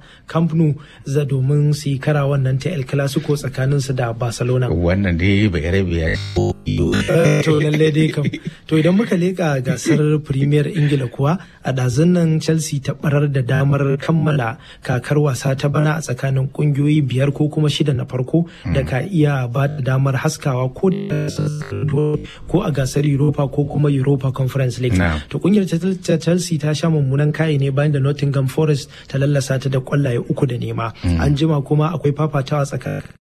Camp Nou za domin su yi kara wannan ta El Clasico tsakanin su da Barcelona. Wannan dai bai rabe To lalle dai kam. To idan muka leka gasar Premier Ingila kuwa a ɗazun nan Chelsea ta barar da damar kammala kakar wasa ta bana a tsakanin kungiyoyi biyar ko kuma shida na farko da ka iya ba da damar haskawa ko ko a gasar Europa ko kuma Europa Conference League. To kungiyar Chelsea ta sha mummunan kayi ne bayan da Nottingham Forest ta lallasa ta da kwallaye uku da nema. An jima kuma akwai fafatawa tsakanin